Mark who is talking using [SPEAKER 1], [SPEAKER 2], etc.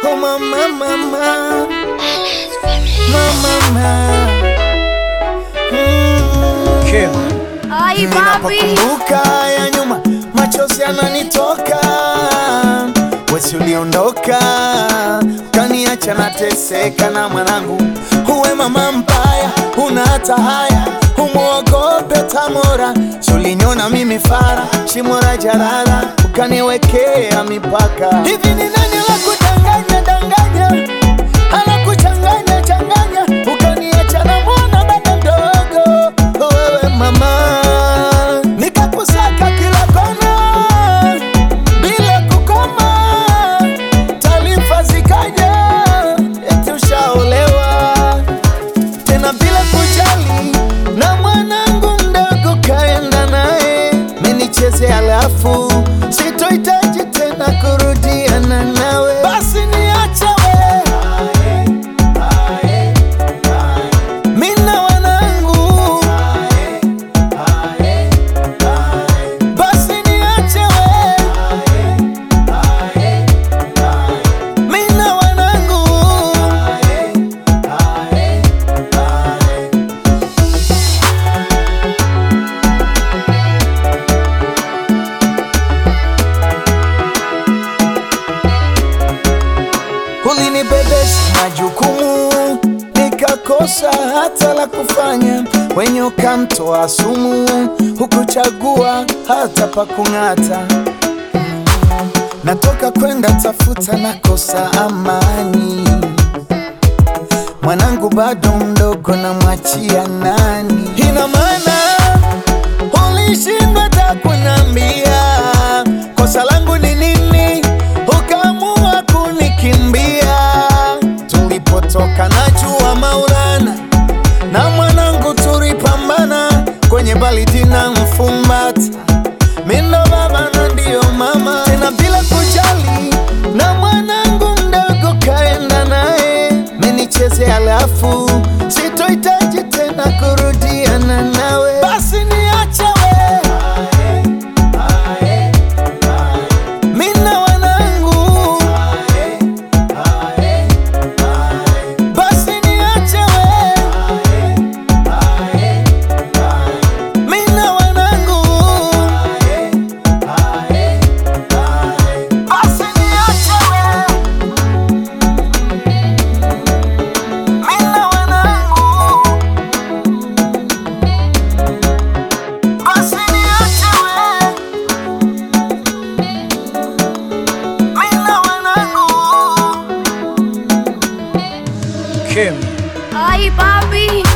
[SPEAKER 1] Oh mama mama mama mm.
[SPEAKER 2] Kim.
[SPEAKER 3] Ay, papi.
[SPEAKER 1] Ninapokumbuka ya nyuma machozi yananitoka, wesi uliondoka kaniacha nateseka na mwanangu. Uwe mama mbaya, una hata haya, umwogope Tamora. Suliniona mimi fara, shimo la jalala, ukaniwekea mipaka. Hivi ni nani la kudanganya danganya, ala kuchanganya changanya, ukaniacha na mwana baba mdogo. Wewe mama, nikakusaka kila kona bila kukoma, taarifa zikaja eti ushaolewa tena bila kujali, na mwanangu mdogo kaenda naye menicheze, alafu sitohitaji tena kurudiana nawe, basi niache we mina wanangu, basi niache we mina wanangu ulinibebesha majukumu nikakosa hata la kufanya, wenye ukamtoa sumu, hukuchagua hata pa kung'ata. Natoka kwenda tafuta, nakosa amani, mwanangu bado mdogo, namwachia nani? Ina maana ulishindwa hata kunambia kosa langu ni nini, ukaamua kunikimbia. Tulipotoka najua Maulana na mwanangu tulipambana kwenye baridi na mfumbata, mindo baba na ndio mama, tena bila kujali, na mwanangu mdogo kaenda naye menicheze, alafu sitohitaji tena kurudiana nawe, basi niache we mina wanangu, basi niache we mina wanangu, basi niache we mina wanangu, basi niache we mina wanangu.
[SPEAKER 2] Kim.
[SPEAKER 3] Ay, papi.